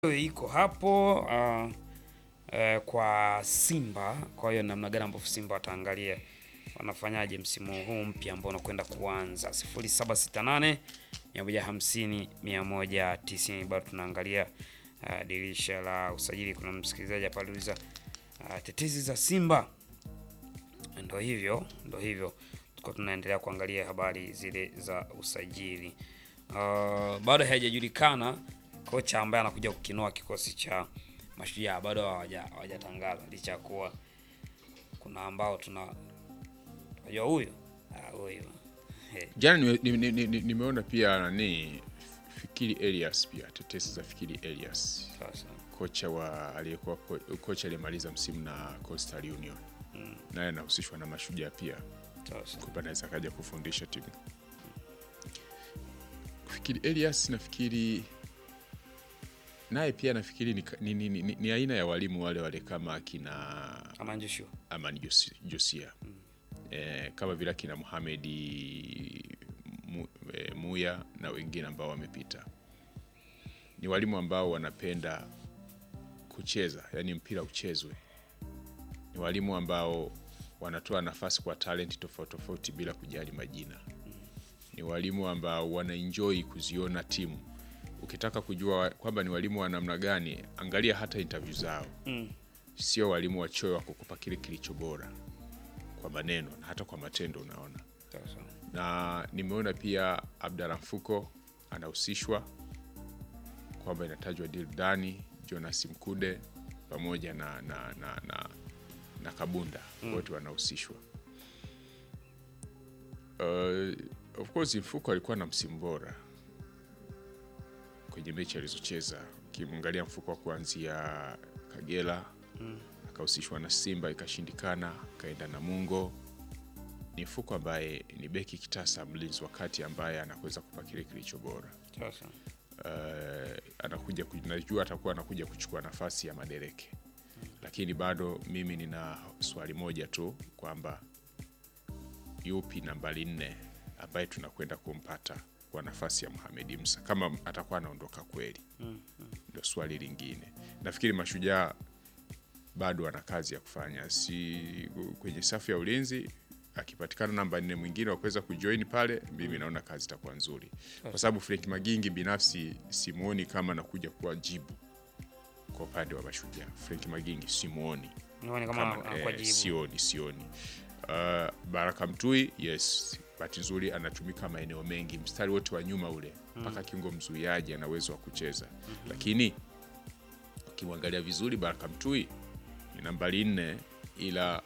iko hapo uh, uh, kwa Simba. Kwa hiyo namna gani ambavyo Simba wataangalia wanafanyaje msimu huu mpya ambao unakwenda kuanza 0768 150 190. Bado tunaangalia uh, dirisha la usajili. Kuna msikilizaji hapa aliuliza uh, tetezi za Simba. Ndo hivyo ndo hivyo, tuko tunaendelea kuangalia habari zile za usajili. Uh, bado haijajulikana kocha ambaye anakuja kukinoa kikosi cha Mashujaa, bado hawaja- hawajatangaza, licha ya kuwa kuna ambao tuna unajua huyu ah, huyu He, Jana nime- nime- nime- nimeona pia nani Fikiri Elias pia tetesi za Fikiri Elias sasa kocha wa aliyekuwa ko- kocha aliyemaliza msimu na Coastal Union naye anahusishwa na Mashujaa pia sasa kwamba anaweza akaja kufundisha timu. Fikiri Elias nafikiri naye pia nafikiri ni, ni, ni, ni, ni aina ya walimu wale wale kama akina kama Joshua Amani Josi- Josia eh, kama vile akina Muhamedi mu, eh, Muya na wengine ambao wamepita. Ni walimu ambao wanapenda kucheza, yani mpira uchezwe. Ni walimu ambao wanatoa nafasi kwa talenti tofauti tofauti bila kujali majina. Ni walimu ambao wanaenjoy kuziona timu. Ukitaka kujua kwamba ni walimu wa namna gani, angalia hata interview zao sio walimu wachoyo wa kukupa kile kilicho bora kwa maneno na hata kwa matendo unaona sasa na nimeona pia Abdalla Mfuko anahusishwa kwamba inatajwa Dildani Jonas Mkude pamoja na, na, na, na, na Kabunda wote wanahusishwa. Uh, of course Mfuko alikuwa na msimu bora kwenye mechi alizocheza. Ukimwangalia Mfuko wa kuanzia Kagera akahusishwa na Simba ikashindikana, akaenda na Mungo ni Mfuko ambaye ni beki kitasa, mlinzi wa kati ambaye anaweza kupa kile kilicho bora. sasa Uh, anakuja ku- najua atakuwa anakuja kuchukua nafasi ya Madereke, lakini bado mimi nina swali moja tu kwamba yupi nambari nne ambaye tunakwenda kumpata kwa nafasi ya Mohamed Musa kama atakuwa anaondoka kweli, ndio swali lingine. Nafikiri Mashujaa bado ana kazi ya kufanya, si kwenye safu ya ulinzi. Akipatikana namba nne mwingine wa kuweza kujoin pale, mimi naona kazi itakuwa nzuri, kwa sababu Frank Magingi binafsi simuoni kama anakuja kuwa jibu kwa upande wa Mashujaa. Frank Magingi simuoni nione kama kama, anakuwa eh, jibu sioni sioni. Uh, Baraka Mtui yes, bahati nzuri anatumika maeneo mengi, mstari wote wa nyuma ule mpaka kiungo mzuiaji ana uwezo wa kucheza, lakini ukimwangalia vizuri Baraka Mtui ni nambari nne, ila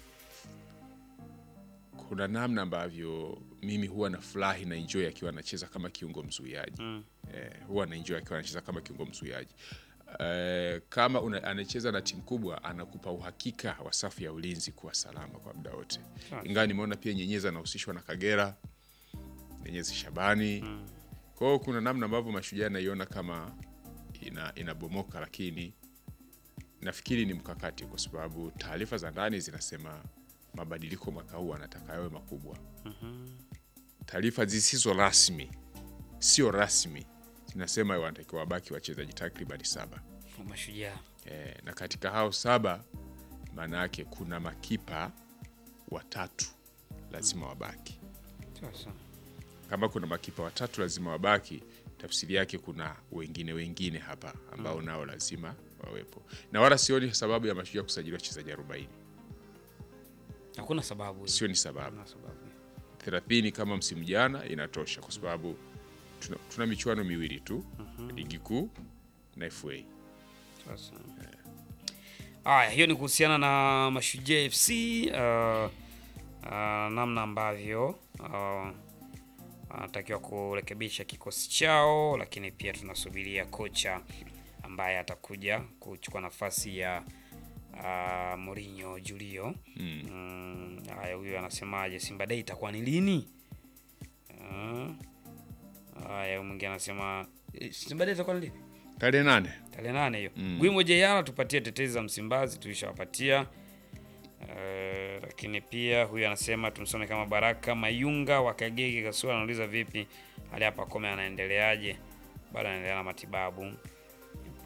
kuna namna ambavyo mimi huwa na furahi na enjoy akiwa anacheza kama kiungo mzuiaji eh, huwa na enjoy akiwa anacheza kama kiungo mzuiaji eh, kama una, anacheza na timu kubwa anakupa uhakika wa safu ya ulinzi kuwa salama kwa muda wote, Sawa. ingawa nimeona pia Nyenyezi anahusishwa na Kagera, Nyenyezi Shabani kwa hiyo kuna namna ambavyo Mashujaa naiona kama ina, inabomoka, lakini nafikiri ni mkakati, kwa sababu taarifa za ndani zinasema mabadiliko mwaka huu anataka yawe makubwa. Taarifa zisizo rasmi, sio rasmi, zinasema wanatakiwa wabaki wachezaji takribani saba kwa Mashujaa e, na katika hao saba maana yake kuna makipa watatu lazima wabaki sasa kama kuna makipa watatu lazima wabaki, tafsiri yake kuna wengine wengine hapa ambao nao lazima wawepo, na wala sioni sababu ya Mashujaa kusajili wachezaji 40. hakuna sababu Sioni sababu hakuna sababu 30 kama msimu jana inatosha, kwa sababu tuna, tuna michuano miwili tu, ligi kuu na FA. Sasa. Haya, hiyo ni kuhusiana na Mashujaa FC uh, uh, namna ambavyo uh, anatakiwa kurekebisha kikosi chao, lakini pia tunasubiria kocha ambaye atakuja kuchukua nafasi ya uh, Mourinho Julio. Mm, Haya, huyo anasemaje? Simba Day itakuwa ni lini? Uh, Haya, huyu mwingine anasema eh, Simba Day itakuwa ni lini? Tarehe nane tarehe nane hiyo mm. Gwimo JR tupatie tetezi za Msimbazi tulishawapatia. Uh, lakini pia huyu anasema tumsome kama Baraka Mayunga wa Kagege Kasura anauliza vipi hali hapa Kome anaendeleaje? Bado anaendelea na matibabu.